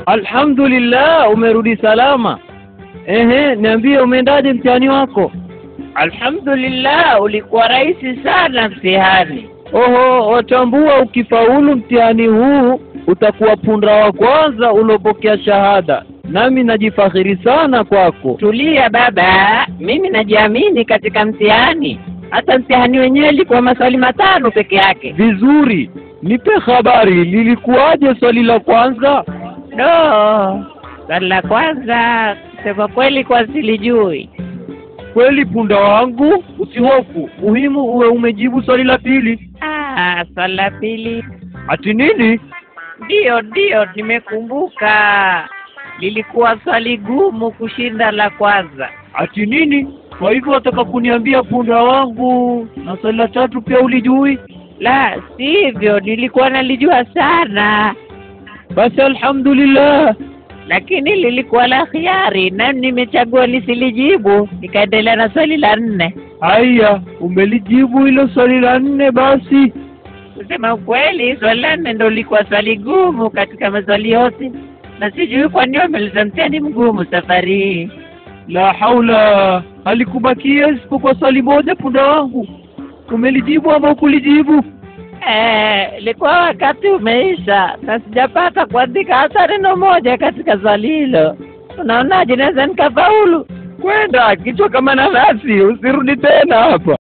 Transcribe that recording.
Alhamdulillah, umerudi salama. Ehe, niambie umeendaje mtihani wako? Alhamdulillah, ulikuwa rahisi sana mtihani. Oho, watambua ukifaulu mtihani huu utakuwa punda wa kwanza uliopokea shahada, nami najifakhiri sana kwako. Tulia baba, mimi najiamini katika mtihani. Hata mtihani wenyewe ilikuwa maswali matano peke yake. Vizuri, nipe habari, lilikuwaje swali la kwanza? Do, swali la kwanza kusema kweli kwa silijui. Kweli punda wangu, usihofu, muhimu uwe umejibu swali la pili. Ah, swali la pili Ati nini? ndiyo ndiyo, nimekumbuka. Lilikuwa swali gumu kushinda la kwanza. Ati nini? Kwa hivyo wataka kuniambia punda wangu na swali la tatu pia ulijui? La sivyo, nilikuwa nalijua sana, Basi alhamdulillah. lakini lilikuwa la khiari na nimechagua nisilijibu, nikaendelea na swali la nne. Haya, umelijibu hilo swali la nne basi. Kusema ukweli, swali la nne ndo lilikuwa swali gumu katika maswali yote, na sijui kwa nini wameleta mtihani mgumu safari hii. La haula, halikubakia isipokuwa swali moja punda wangu. Umelijibu ama ukulijibu? Eh, ilikuwa wakati umeisha na sijapata kuandika hata neno moja katika swali hilo. Unaonaje, naweza nikafaulu? Kwenda kichwa kama nanasi, usirudi tena hapa.